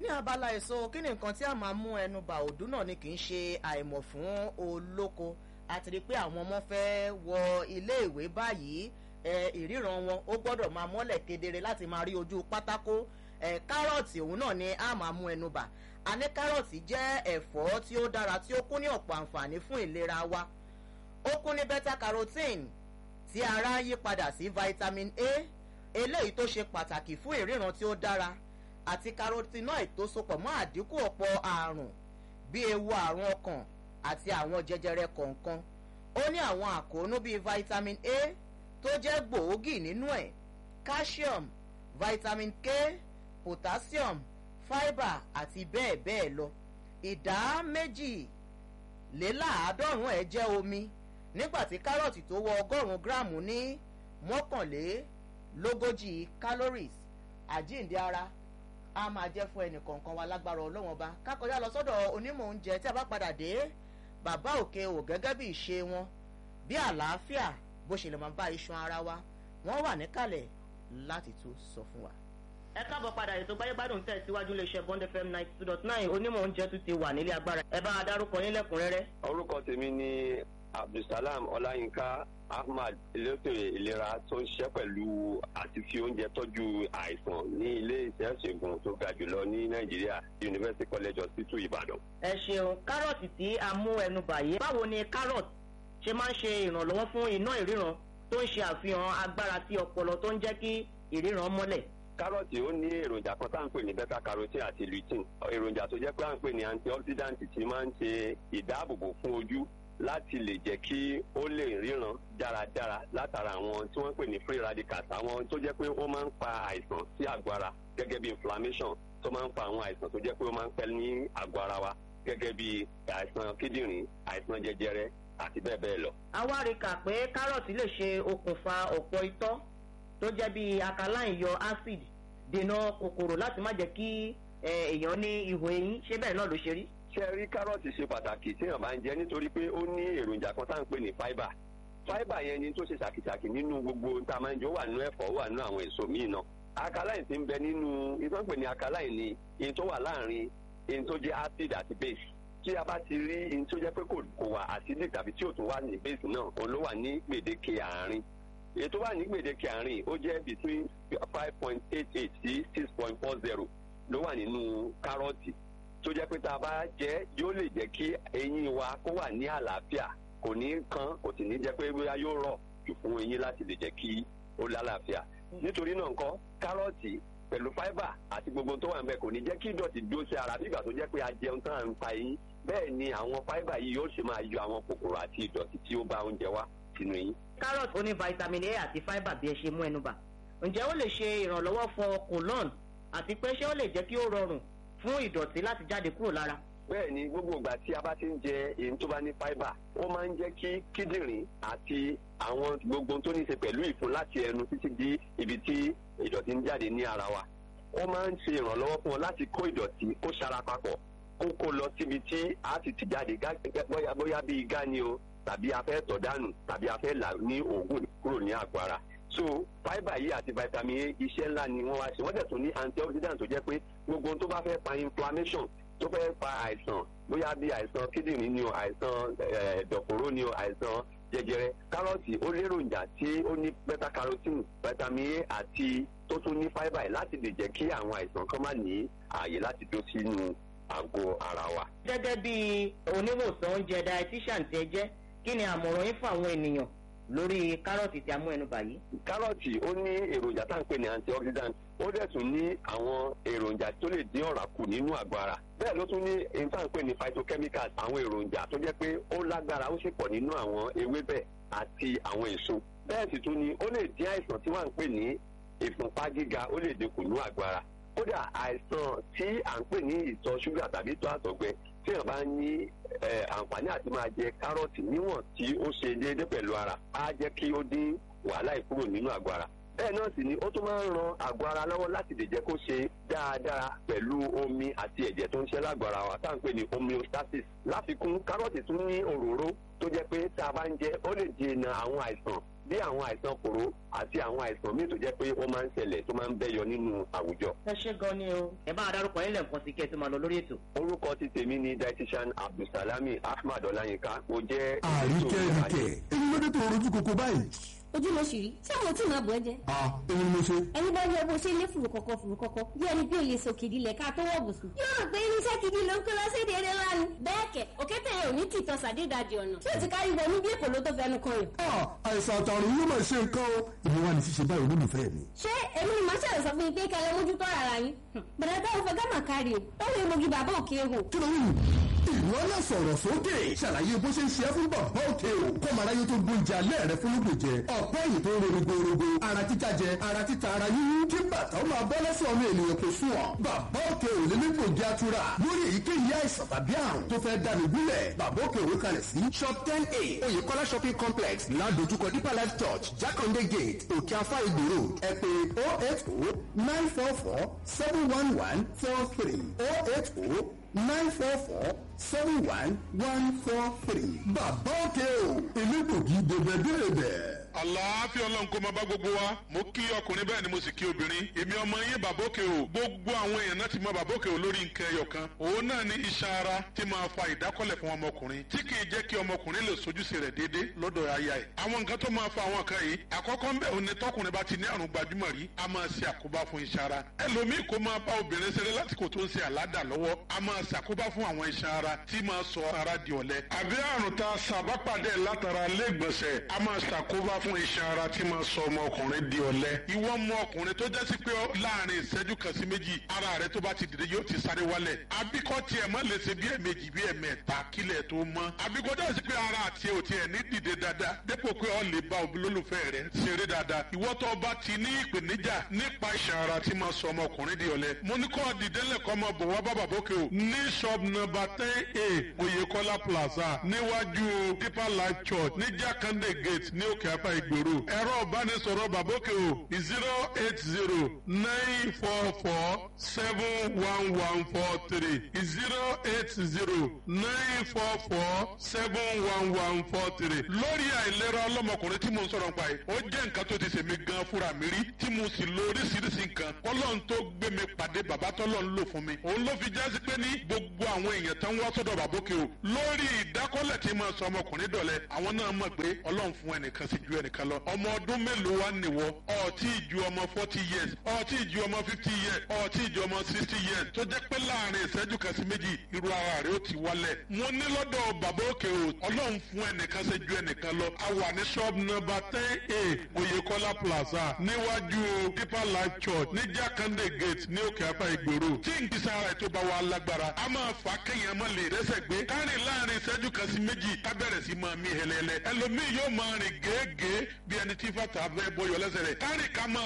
ní abala èso kí ni nǹkan tí a máa mú ẹnu bà òdú náà ni kì í ṣe àìmọ̀ fún olóko àti rí i pé àwọn ọmọ fẹ́ wọ iléèwé báyìí ẹ ìríran wọn ó gbọ́dọ̀ máa mọ́lẹ̀ kedere láti máa rí ojú pátákó ẹ kárọ̀tì òun náà ni a máa mú ẹnu bà a ní kárọ̀tì jẹ́ ẹ̀fọ́ tí ó dára tí ó kún ní ọ̀pọ̀ àǹfààní fún ìlera wa ó kún ní beta carotene tí ara yí padà sí vitamin a eléyìí tó ṣe pàtàkì fún ìríran tí ó dára àti carotenoid tó sopọ̀ mọ́ àdínkù ọ̀pọ̀ àrùn bí ewu àrùn ọkàn àti àwọn jẹjẹrẹ kọ̀ọ̀kan ó ní àwọn àkóónú bíi vitamin a tó jẹ́ gbòógì nínú ẹ̀ calcium vitamin k potassium fibre àti bẹ́ẹ̀ bẹ́ẹ̀ lọ ìdá méjìléláàádọ́rùn-ún ẹ̀ jẹ́ omi nígbà tí kárọ̀tì tó wọ ọgọ́rùn-ún gíráàmù ní mọ́kànlélógójì calories àjíǹde ara a máa jẹ́ fún ẹnì kọ̀ọ̀kan wa lágbára ọlọ́wọ́n ọba kákọjá lọ sọ́dọ̀ onímọ̀ oúnjẹ tí a bá padà dé bàbá òkè ò gẹ́gẹ́ bí ìṣe wọn bí àlàáfíà bó ṣe lè máa bá iṣan ara wa wọ́n wà níkàlẹ̀ láti tún sọ fún wa. ẹ káàbọ̀ padà ètò gbáyégbádùn tẹ̀ síwájú iléeṣẹ́ bond fm ninety two dot nine onímọ̀ oúnjẹ tún ti wà nílé agbára ẹ bá a dárúkọ yín lẹ́kùnrẹ́rẹ́. orúkọ tèmi ni abdulsalam ọláyínká ahmad elétò ìlera tó ń ṣiṣẹ́ pẹ̀lú àti fi oúnjẹ tọ́jú àìsàn ní ilé iṣẹ́ ìṣègùn tó ga jùlọ ní nàìjíríà university college hospital ìbàdàn. ẹ ṣeun kárọ̀tì tí a mú ẹnu bàyè báwo ni kárọ̀tì ṣe máa ń ṣe ìrànlọ́wọ́ fún iná ìríran tó ń ṣe àfihàn agbára sí ọpọlọ tó ń jẹ́ kí ìríran mọ́lẹ̀. kárọ̀tì ó ní èròjà kan tá à ń pè ní beta carotene àti lutein èròjà tó jẹ́ pé à ń pè ní antioxidant tí máa ń ṣe ìdáàbòbò fún ojú láti lè jẹ́ kí ó lè ríran dáradára látara àwọn tí wọ́n pè ní free radicals àwọn tó jẹ́ pé ó máa ń fa àìsàn sí àgọ́ ara gẹ́gẹ́ bí inflammation tó máa ń fa àwọn àìsàn tó jẹ́ pé ó máa ń pẹ́ ní àgọ́ ara wa gẹ́gẹ́ bí àìsàn kíndìnrín àìsàn jẹjẹrẹ àti bẹ́ẹ̀ bẹ́ẹ̀ lọ. àwa rí kà pé kárọ̀tì lè ṣe okùnfà ọ̀pọ̀ itọ́ tó jẹ́ bí alkaline yọ acid dènà kòkòrò láti má jẹ́ kí èèyàn ní ihò eyín ṣé bẹ́ẹ̀ náà ló ṣe rí ṣe rí kárọ̀tì ṣe pàtàkì téèyàn bá ń jẹ nítorí pé ó ní èròjà kan tá à ń pè ní fáíbà fáíbà yẹn ni tó ṣe ṣàkìṣàkì nínú gbogbo tá a máa ń jẹ ó wà nínú ẹ̀fọ́ ó wà nínú àwọn èso míì náà alkaline ti ń bẹ nínú ìtàn pè ní alkaline ni ìyẹn tó wà láàrin ìyẹn tó jẹ́ acid àti base tí a bá ti rí ìyẹn tó jẹ́ pé kò wà acidic tàbí tí ò tún wà ní base náà òun ló wà ní gbèdéke àárín èyí tó wà ní gbèdéke àárín ó jẹ́ between five point eight eight sí six point four zero ló wà nínú kárọ̀tì tó jẹ́ pé tá a bá jẹ́ yóò lè jẹ́ kí eyín wa kó wà ní àlàáfíà kò ní kán kò sì ní jẹ́ pé bóyá yóò rọ̀ jù fún eyín láti lè jẹ́ kí ó lálàáfíà nítorí náà nǹkan kárọ̀tì pẹ̀lú fáíbà àti gbogbo tó wà níbẹ̀ kò ní jẹ́ kí ìdọ̀tí dúró sí ara nígbà tó jẹ́ pé a jẹun tán à ń pa eyín bẹ́ẹ̀ ni àwọn fáíbà yìí yóò ṣe máa yọ àwọn kòkòrò àti ìdọ̀tí tí ó bá oúnjẹ wá sínú eyín. kárọ̀tì ó ní vitamin a àti fáíbà bí ẹ ṣe mú ẹnu bà ǹjẹ́ ó lè ṣe ìrànlọ́wọ́ fún colon àti pé ṣé ó lè jẹ́ kí ó rọrùn fún ìdọ̀tí láti jáde kúrò lára. bẹ́ẹ̀ ni gbogbo ìgbà tí a bá ti ń jẹ èyí tó bá ní fáíbà ó máa ń jẹ́ kí kíndìnrín àti àwọn gbogbo tó ní í ṣe pẹ̀lú ìfun láti ẹnu títí di ibi tí ìdọ̀tí ń jáde ní ara wa ó máa ń ṣe ìrànlọ́wọ́ fún wọn láti kó ìdọ̀tí kó ṣara papọ̀ kó kó lọ síbi tí a ti ti jáde bóyá bóyá bí igá ni o tàbí a fẹ́ tọ̀ dànù tàbí a fẹ́ là ní òògùn kúrò ní àgọ́ ara so fibre yìí àti vitamin a iṣẹ́ ńlá ni wọ́n wá ṣe wọ́n dẹ̀ tún ní antioxidant tó jẹ́ pé gbogbo ohun tó bá fẹ́ fa inflammation tó fẹ́ fa àìsàn bóyá bí àìsàn kíndìnrín ni o àìsàn ẹ̀dọ̀fóró ni o àìsàn jẹjẹrẹ kárọ̀tì ó léròjà tí ó ní beta carotene vitamin a àti tó tún ní fibre yìí láti lè jẹ́ kí àwọn àìsàn kan má ní ààyè láti dó sínú àgọ́ ara wa. gẹ́gẹ́ bí oníwòsàn oúnjẹ dietitian tẹ jẹ́ kí ni àmọ̀ràn yín fún àwọn ènìyàn lórí kárọ̀tì tí a mú ẹnu bà yìí. kárọ̀tì ó ní èròjà tá à ń pè ní antioxidant ó dẹ̀ tún ní àwọn èròjà tó lè dín ọ̀rá kù nínú àgọ́ ara bẹ́ẹ̀ ló tún ní èyí tá à ń pè ní phytochemicals àwọn èròjà tó jẹ́ pé ó lágbára ó sì pọ̀ nínú àwọn ewébẹ̀ àti àwọn èso bẹ́ẹ̀ sì tún ní ó lè dín àìsàn tí wọ́n ń pè ní ìfúnpá gíga ó lè dínkù ní àgọ́ ara kódà àìsàn tí à ń pè ní ìtọ̀ ṣúgà tàbí ìtọ̀ àtọ̀gbẹ tí èèyàn bá ní àǹfààní àti máa jẹ kárọ̀tì níwọ̀n tí ó ṣe déédé pẹ̀lú ara á jẹ́ kí ó dín wàhálà ìkúrò nínú àgọ́ ara bẹ́ẹ̀ náà sì ni ó tún máa ń ran àgọ́ ara lọ́wọ́ láti lè jẹ́ kó ṣe dáadáa pẹ̀lú omi àti ẹ̀jẹ̀ tó ń ṣe lágọ̀ọ́ ara wa tá à ń pè ní homeostasis láfikún kárọ̀tì tún ní òróró tó jẹ́ pé tá a bá ń jẹ ó lè dènà àwọn àìsàn bí àwọn àìsàn kòró àti àwọn àìsàn míì tó jẹ́ pé ó máa ń ṣẹlẹ̀ tó máa ń bẹ́yọ nínú àwùjọ. ẹ ṣe gan ni o ẹ bá darúkọ yín lẹ́ẹ̀kan sí kí ẹ tó máa lọ lórí ètò. orúkọ ti tèmi ni dietitian abdulsalami ahmad ọláyínká mo jẹ́. àríkẹ́ ríkẹ́ èyí ló dé tó rojú koko báyìí. ojú ló ṣì rí tí àwọn tí màá bọ̀ ẹ́ jẹ. a èmi ni mo ṣe. ẹni bá yọ bó ṣe lé fùrù kọ̀kọ̀ fùrù kọ̀kọ̀ bí ẹni bí olè sọ kìdí lẹ̀ ká tó wọ̀ bùsùn. yóò rò pé irinṣẹ́ gidi ló ń kó lọ sí èdè eré ńlá ni. bẹ́ẹ̀ kẹ̀ òkété yẹn ò ní tìtọ́ sàdédàjì ọ̀nà tí ò ti kárí wọnú bí èkó ló tó fẹnu kan yàn. a àìsàn àtàrùn yóò máa ṣe nǹkan o. èmi wà ní ṣíṣe báyìí olólùfẹ́ mi. ṣé èmi ni màá ṣàlẹ̀ sọ fún yín pé kẹlẹ́ mójútó ara yín. bẹ̀rẹ̀ táwọn fẹ́ gámà kárí o lọ́wọ́ egbògi bàbá òkè hò. kí ló ń ìwọ náà sọ̀rọ̀ sókè ṣàlàyé bó ṣe ń ṣe é fún bàbá òkè o kọ́mọ aráyé tó gbóúnjẹ alẹ́ rẹ fún lóògùn jẹ ọ̀pọ̀ èyí tó ń ro rogorogo ara títa jẹ ara títa ara yíyún kí bàtà ó máa bọ́ lẹ́sẹ̀ ọmọ ènìyàn kò sùn ọ́ bàbá òkè ò lè ní gbòógì atura lórí èyíkéyìí àìsàn tàbí àrùn tó fẹ́ dànù gúnlẹ̀ bàbá òkè òwe kalẹ̀ sí shop ten a oyèkọ́lá shopping complex ládojúkọ deeper life church jákàndé gate òkè afá ìgbèrò ẹ pé oh eight oh nine four four seven one one four three oh eight oh nine four four seven one one four three. bàbá òkè o elégbògi dèbèdèbè. àlàáfíà ọlọ́run kó máa bá gbogbo wa mo kí ọkùnrin bẹ́ẹ̀ ni mo sì kí obìnrin èmi ọmọ yín bàbókè o gbogbo àwọn èèyàn náà ti mọ bàbókè o lórí nǹkan ẹyọ kan òun náà ní iṣan ara tí máa fa ìdákọ́lẹ̀ fún ọmọkùnrin tí kì í jẹ́ kí ọmọkùnrin lè sojúṣe rẹ̀ déédé lọ́dọ̀ aya ẹ̀ àwọn nǹkan tó máa fa àwọn kan yìí àkọ́kọ́ ń bẹ̀ òun ni tọkùnrin bá ti ní àrùn gbajúmọ̀ rí a máa ṣe àkóbá fún iṣan ara ẹlòmíì kó máa bá obìnrin ṣeré lásìkò tó ń ṣe àládà lọ́wọ́ a máa ṣàkóbá fún àwọn iṣan ara tí máa sọ ara di ọ̀lẹ àbí àrùn tá a ṣàbápàdé látara lẹ́gbọ̀nsẹ̀ a máa ṣàkóbá fún iṣan ara tí máa sọ ọmọkùnrin di ọ̀lẹ ìwọ ọmọ ọkùnrin tó jẹ́ sí pé láàrin ìṣẹ́jú kan sí méjì ara rẹ tó bá ti dìde yóò ti sáré wálẹ̀ àbíkọ́ tiẹ̀ má lè ṣe bí ẹ̀mejì bí ẹ̀mẹ́ta kílẹ̀ tó mọ́ àbíkọ́ jẹ́ sí pé ara àti ò tiẹ̀ ní dìde dáadáa dépò pé ọ lè bá olólùfẹ́ rẹ ṣeré dáadáa ìwọ tó bá ti ní ìpèníjà nípa iṣan ara tí máa sọ ọmọkùnrin di ọ̀lẹ mo ní kọ́ dìde lẹ́kọ́ máa bọ̀ wá bàbá bókè o ní shop number ten a oyèkọ́lá plaza níwájú deeper life church ní jákàndé gate ní òkè apá ìgbèrò ẹ̀rọ ìbánisọ̀rọ̀ bàbókè o zero eight zero nine four four seven one one four three zero eight zero nine four four seven one one four three lórí àìlera ọlọ́mọkùnrin tí mo ń sọ̀rọ̀ nípa yìí ó jẹ́ nǹkan tó ti ṣèmi gan fúnra mi rí tí mo sì lo oríṣiríṣi nǹkan ọlọ́run tó gbé mi pàdé bàbá tọ́lọ́run lò fún mi òun ló fi jásí pé ní gbogbo àwọn èèyàn tán wá sọ́dọ̀ bàbókè o lórí ìdákọ́lẹ̀ tí máa sọ ọmọkùnrin dọ̀lẹ́ àwọn náà mọ̀ pé ọlọ́run fún ẹnìkan sí ju ẹnìkan lọ ọmọ ọdún mélòó wá nìwọ ọtí ju ọmọ forty years ọtí ju ọmọ fifty years ọtí ju ọmọ sixty years tó jẹ́ pé láàrin ìṣẹ́jú kan sí méjì irú ara rẹ̀ ó ti wálẹ̀ mo ní lọ́dọ̀ bàbókè o ọlọ́run fún ẹnìkan sí ju ẹnìkan lọ a wà ní shop number ten a oyèkọ́lá plaza níwájú deeper life church ní jákàndé gate ní òkè apá ìgbèrò tí nkìsà ara ètò bá wà lágbára a máa fà á kéèyàn má lè rẹ́sẹ̀ gbé kárìn láàrin ìṣẹ́jú kan sí méjì ká bẹ̀rẹ̀ sí máa mí hẹlẹ́lẹ́ ẹlòmíì yóò máa rìn gèégèé bí ẹni tí fàtà fẹ́ bọyọ̀ lẹ́sẹ̀ rẹ̀ kárìn ká máa